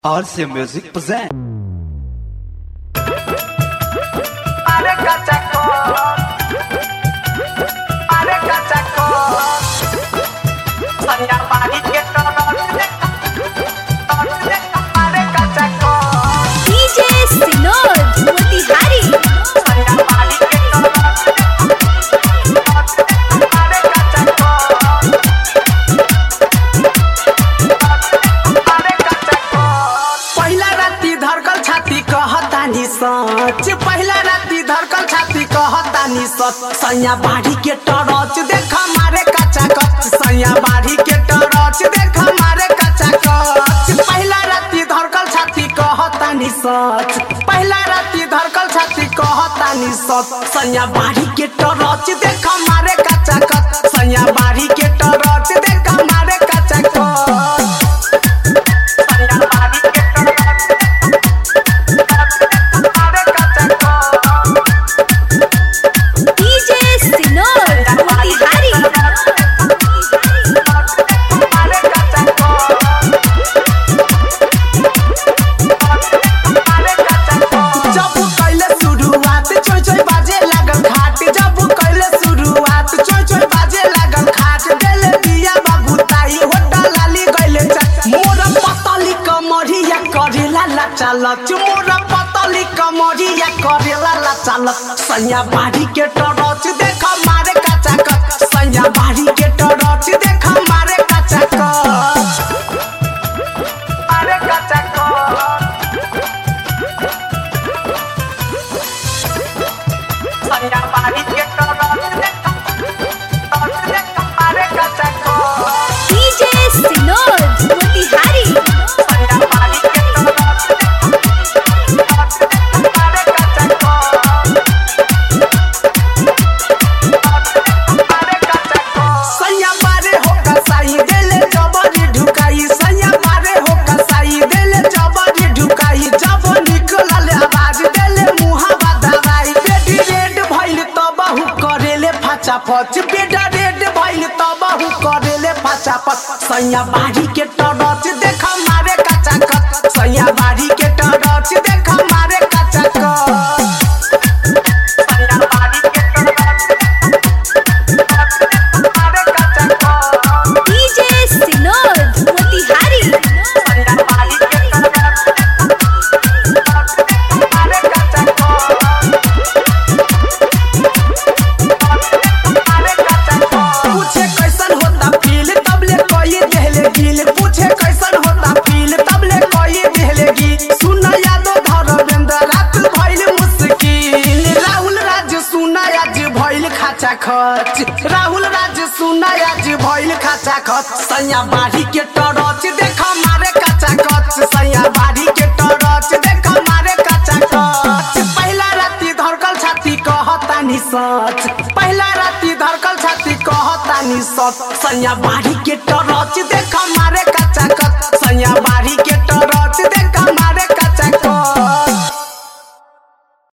RC Music present. Are cachaco. Are cachaco. Sanya pagi kita Are cachaco. DJ Sinod Motihari Sanya pagi kita Are cachaco. Are cachaco. पहिला राति धरकल छाती कहतानी सच पहिला राति धरकल छाती कहतानी सच सैया बाढ़ी के टरच देख मारे कच्चा कच सैया बाढ़ी के टरच देख मारे कच्चा कच पहिला राति धरकल छाती कहतानी सच पहिला राति धरकल छाती कहतानी सच सैया बाढ़ी के टरच देख मारे कच्चा कच सैया बाढ़ी के टरच देख मारे कच्चा कच सैया बाढ़ी के टरच DJ Sinod Motihari जब कैले शुरुआत चोय चोय बाजे लागल खाट जब कैले शुरुआत चोय चोय बाजे लागल खाट देले दिया बाबू ताई होटा लाली गइले चा मोर पतली कमरिया करेला ला चालक मोर पतली कमरिया करेला ला चालक सैया बाड़ी के टरच देख मारे काचा कच सैया बाड़ी के टरच देख मारे काचा कच मारे काचा कच Sanya pagi kita Are kacaco DJ Sinod Motihari Sanya pagi kita Are kacaco Are kacaco Sanya pare ho kasai dele jabari ढुकाई सैया मारे हो कसाई देले जबरी ढुकाई जब निकलल आवाज देले मुहावा दवाई बेटी रेड भइल त बहु करेले फाचा फच बेटा रेड भइल त बहु करेले फाचा फच सैया बाड़ी के टरच देख मारे कच्चा कच सैया बाड़ी के टरच देख मारे कच्चा कच सैया बाड़ी के टरच मारे कच्चा कच DJ Sinod Motihari सैया बाड़ी के टरच मारे कच्चा कच पूछे कैसन होता फील तबले कोई देहले गिल पूछे कैसन होता फील तबले कोई देहले गिल सुन यादो धरवेंद्र रात भइल मुश्किल राहुल राज सुन आज भइल खाचा खच राहुल राज सुन आज भइल खाचा खच सैया बाढ़ी के टरच देख मारे काचा कच सैया बाढ़ी के टरच देख मारे काचा कच पहिला राति धरकल छाती कहतानी सच पहिला राति धरकल छाती कहतानी सच सैया बाढ़ी के टरच देख मारे कच्चा कच सैया बाढ़ी के टरच देख